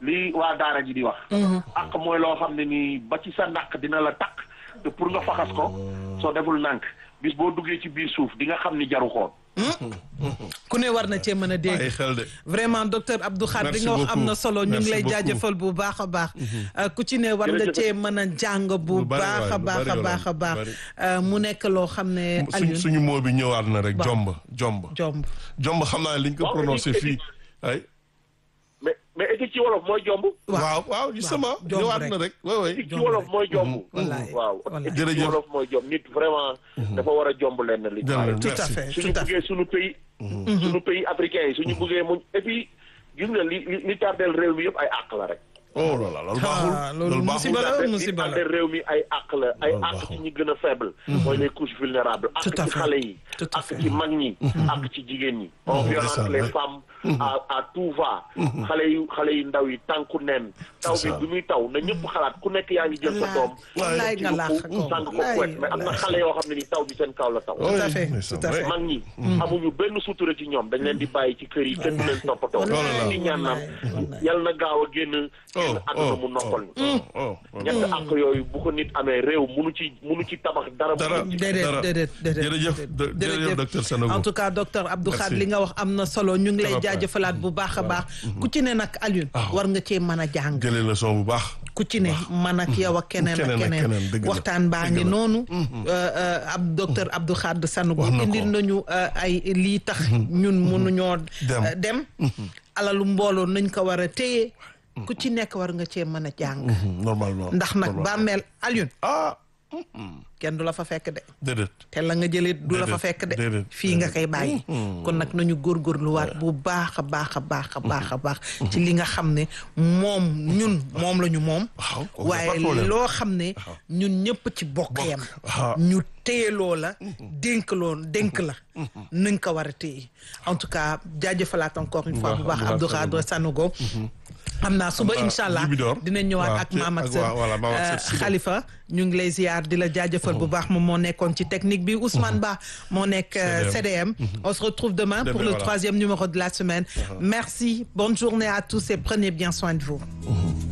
li waa daara ji di wax ak mooy loo xam ne nii ba ci sa naq dina la takk te pour nga faxas ko soo deful nànk bis boo duggee ci biir suuf di nga xam ni jaru xoon ku ne war na cee mën a ay dégg xel de. vraiment docteur Abdou Khadre li Merci nga wax am na beaucoup. solo ñu ngi Merci lay beaucoup. jaajëfal bu baax a baax Euh, ku ci ne war nga Jërëjëf. cee mën a jàng bu Lu bari baax a waay, lu baax bari a yow baax a la, baax bari. Euh, mu nekk loo xam ne suñ Alioune suñu moo bi ñëwaat na rek Waaw. jomb jomb. jomb jomb xam naa liñ ko Waaw, prononcé éthique, fii ay. mais mais éthique ci wolof mooy jomb waaw waaw justement jomb ñëwaat rek. na rek waaw waay. éthique ci Jomb wolof rek. mooy jomb Wallaay, waaw wallaay. éthique ci Jërëjëf. wolof mooy jomb nit vraiment dafa war a jomb lenn li Jërëjëf. tout à Merci. fait suñu tout à fait buggee suñu pays suñu pays africain yi suñu buggee muñ et puis gis nga li li li tardeel réew mi yëpp ay àq la rek oh là là loolu baaxul. Ah, loolu baaxul. musiba la li musiba la tardeel réew mi ay àq la ay Loolu àq baaxul. ci ñi gën a faible mooy les couches vulnérables àq Tout à ci fait. xale yi Tout à àq fait. ci mag ñi àq ci jigéen ñi on violente ndeysaan, les ouais. femmes à à tout va xale yu xale yu ndaw yi tànku neen taw bi ça. bi muy taw na ñëpp xalaat ku nekk yaa ngi jël sa doom wallaay nga laax ko sàng ko wallaay, kuwet mais am na wallaay. xale yoo xam ne ni taw bi seen kaw la taw tout à fait ndeysaan, tout à fait ouais. mag ñi amuñu benn sutura ci ñoom dañ leen di bàyyi ci kër yi kenn du leen toppatoo Wallaay, di ñaan naan wallaay. yal na gaaw a génn génn oh àdduna mu noppal ñu oh oh. ñett ak yooyu bu ko nit amee réew munu ci munu ci tabax dara dara munu ci déedéet dara. déedéet déedéet jërëjëf do- jërëjëf docteur Sanogo. en tout cas docteur Abdou Merci. Khadre li nga wax am na solo ñu ngi lay Trop jaajëfalaat bu baax a baax ku ci ne nag Alioune war nga cee mën a jàng jëlee leçon bu baax. ku ci ne man ak yow ak keneen ak Keneen ak keneen keneen, dëgg la. waxtaan baa Dëgg ngi la. noonu euh, euh, ab docteur Abdou Khadre Sanogo Wax na ko. indil nañu euh, ay lii tax ñun mënuñoo Dem. euh, dem alalu mbooloo nañ ko war a téye ku ci nekk war nga cee mën a jàng normalement. ndax nag normalement. bàmmeel Alioune ah kenn du la fa fekk de déedéet. te la nga jëlee du la fa Déedéet, fekk de déedéet, fii nga koy bàyyi kon nag nañu góorgóorluwaat bu baax a baax a baax a baax a baax ci li nga xam ne moom ñun moom la ñu moom Waaw, kooku y a pas de waaye problème. loo xam ne ñun ñëpp ci bokk yam waaw. ñu téyeloo la dénk loo dénk la nañ ko war a téye en tout cas jaajëfalaat encore une fois bu baax Abdou Khadre Sanogo xam naa suba Xam naa incha allah Libidor. dinañ ñëwaat waaw, ak ci- maam ak ak sër waa- voilà, maam ak sër suba. Khalifa ñu ngi lay ziar di la jaajëfal bu baax moom moo nekkoon ci technique bi Ousmane Ba moo nekk euh, CDM on se retrouve demain pour Demain, le voilà. troisième numéro de la semaine merci bonne journée à tous et prenez bien soin de vous